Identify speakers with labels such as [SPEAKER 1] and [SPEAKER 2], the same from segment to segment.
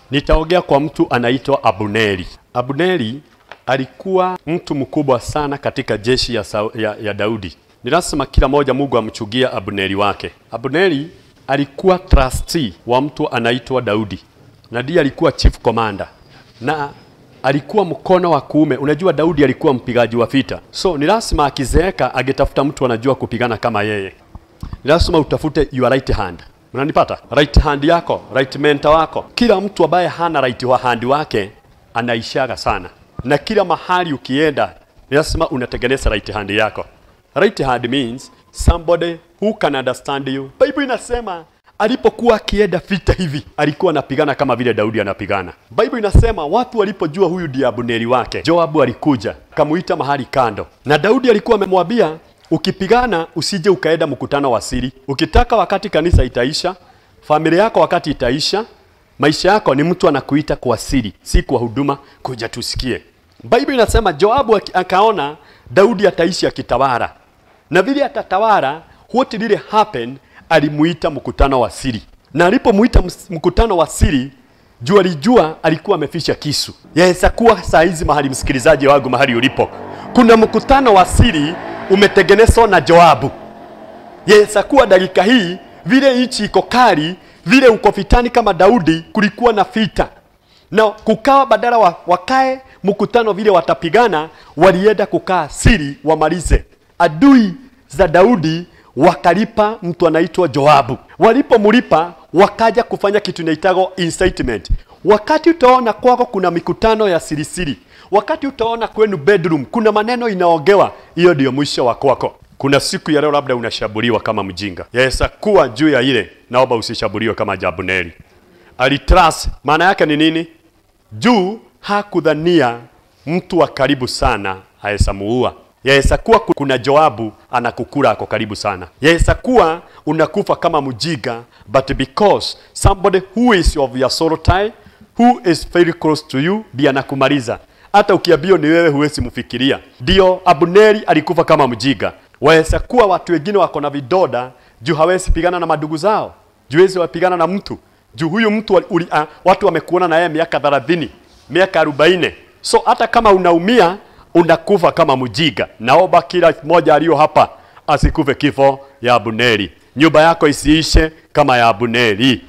[SPEAKER 1] Nitaongea kwa mtu anaitwa Abuneri. Abuneri alikuwa mtu mkubwa sana katika jeshi ya, Sau- ya, ya Daudi. Ni lazima kila moja Mungu amchugia Abuneri wake. Abuneri alikuwa trustee wa mtu anaitwa Daudi, na ndiye alikuwa chief commander, na alikuwa mkono wa kuume. Unajua Daudi alikuwa mpigaji wa vita, so ni lazima akizeeka angetafuta mtu anajua kupigana kama yeye ni lazima utafute your right hand. Mnanipata? Right hand yako, right mentor wako. Kila mtu ambaye hana right wa hand wake anaishaga sana, na kila mahali ukienda ni lazima unatengeneza right hand yako. Right hand means somebody who can understand you. Bible inasema alipokuwa akienda vita hivi alikuwa anapigana kama vile Daudi anapigana. Bible inasema watu walipojua huyu ndiye Abuneri wake, Joabu alikuja kamuita mahali kando, na Daudi alikuwa amemwambia ukipigana usije ukaenda mkutano wa siri. Ukitaka wakati kanisa itaisha, familia yako wakati itaisha, maisha yako ni mtu anakuita kwa siri, si kwa huduma, kuja tusikie. Bible inasema Joabu aki- akaona Daudi ataishi akitawala, na vile atatawala, what did happen? Alimuita mkutano wa siri, na alipomuita ms- mkutano wa siri juu alijua alikuwa amefisha kisu. Yaweza kuwa saa hizi mahali, msikilizaji wangu, mahali ulipo, kuna mkutano wa siri umetengenezwa na Joabu. Yaweza kuwa dakika hii vile nchi iko kali, vile uko vitani kama Daudi, kulikuwa na vita na kukawa badala wa, wakae mkutano vile watapigana, walienda kukaa siri wamalize. Adui za Daudi wakalipa mtu anaitwa Joabu. Walipomlipa wakaja kufanya kitu inaitagwo incitement. Wakati utaona kwako kuna mikutano ya siri siri, wakati utaona kwenu bedroom kuna maneno inaogewa, hiyo ndio mwisho wa kwako. Kuna siku ya leo labda unashabuliwa kama mjinga. Yaweza kuwa juu ya ile, naomba usishabuliwe kama Jabuneli. Alitrust, maana yake ni nini? Juu hakudhania mtu wa karibu sana aweza muua. Yaweza kuwa ku- kuna Joabu anakukula ako karibu sana. Yaweza kuwa unakufa kama mjiga, but because somebody who is of your soul tie, who is very close to you, ndiye anakumaliza. Hata ukiambiwa ni wewe huwezi mfikiria. Ndio Abuneri alikufa kama mjiga. Waweza kuwa watu wengine wako na vidoda juu hawezi pigana na madugu zao, juu hawezi wapigana na mtu juu huyu mtu wali- uli, uh, watu wamekuona na yeye miaka 30 miaka 40 so hata kama unaumia unakufa kama mjiga. Naomba kila mmoja aliyo hapa asikufe kifo ya Abuneri, nyumba yako isiishe kama ya Abuneri.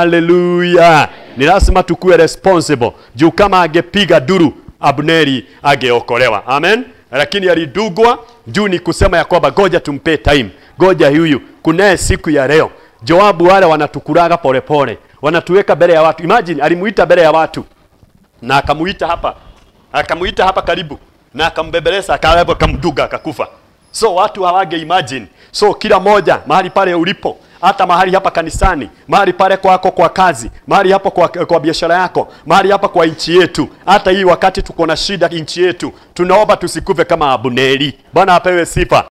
[SPEAKER 1] Haleluya! Ni lazima tukue responsible juu kama angepiga duru Abuneri angeokolewa. Amen. Lakini alidugwa juu ni kusema ya kwamba goja tumpe time, goja huyu, kunaye siku ya leo. Joabu wale wanatukuraga polepole, wanatuweka mbele ya watu. Imagine alimuita mbele ya watu na akamuita hapa, akamuita hapa karibu na akambebeleza, akawepo, akamduga, akakufa. So watu hawange imagine. So kila moja mahali pale ulipo, hata mahali hapa kanisani, mahali pale kwako kwa kazi, mahali hapo kwa, kwa biashara yako, mahali hapa kwa nchi yetu, hata hii wakati tuko na shida nchi yetu, tunaomba tusikufe kama Abuneri. Bwana apewe sifa.